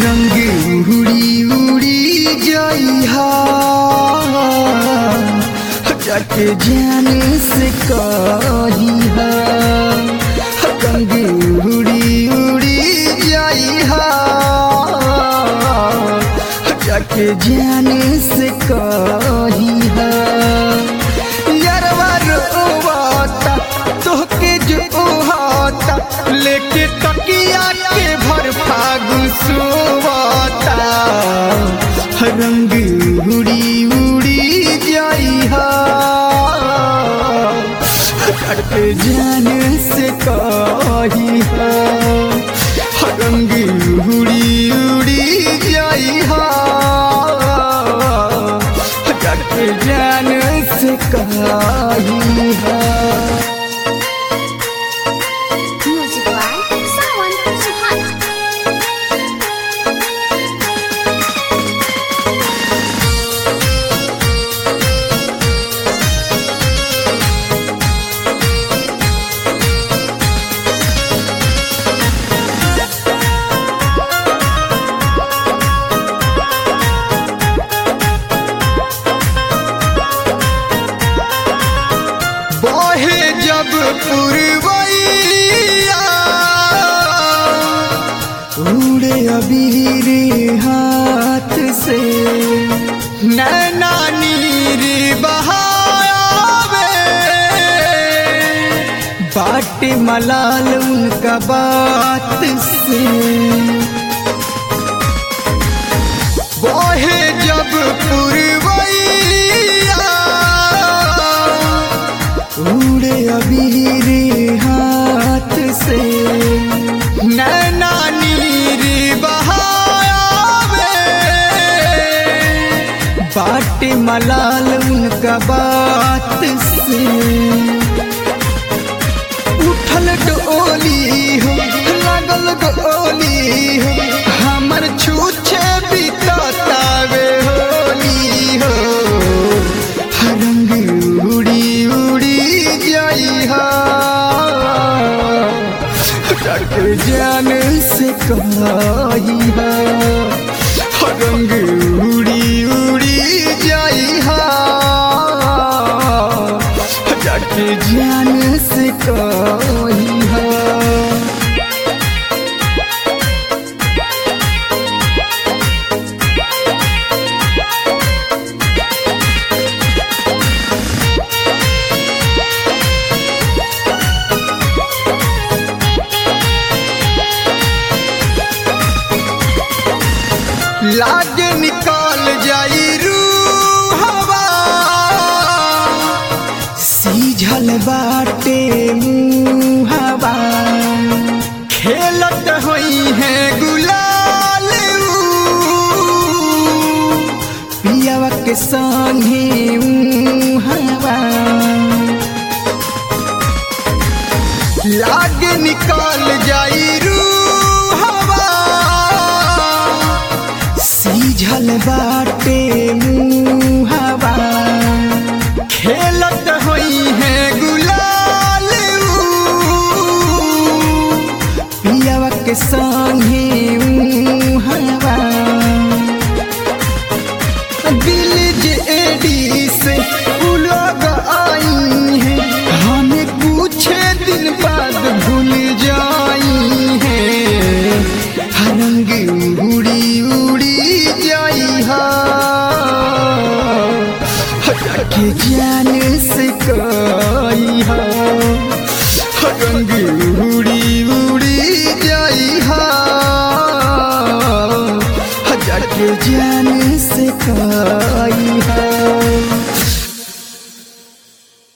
रंग उड़ी उड़ी जइहा जाके जाने से कहिहा रंग उड़ी उड़ी जइहा जाके जाने से कहिहा यारवा रोवाता तोहके जो हाता लेके तकिया के भर फागुन सोवाता रंग उड़ी उड़ी जाइहा कट जाने से कहिहा रंग उड़ी उड़ी जाइहा कट जाने से कहिहा Music by Sawan Suhana. बहे जब पुरवैया उड़े अबीर हाथ से नैना नीर बहावे बाट मलाल उनका बात से बहे जब पुरवैया उड़े अबीर हाथ से नैना नीर बहावे बाट मलाल उनका बात से उठल डोली हो लागल डोली हो हमर छूछे बीततावे होली हो रंग उड़ी उड़ी जाइहा डर जान से कहिहा रंग उड़ी उड़ी जाइहा डर जान से कहिहा लागे निकाल जाई रूहवा सीझल बाटे मुहवा खेलत होई है गुलाल ऊ, पियावा के संगे हवा लागे निकाल जाई रूहवा सीझल बाटे मुहवा खेलत होई है गुलाल ऊ, पियावा के संगे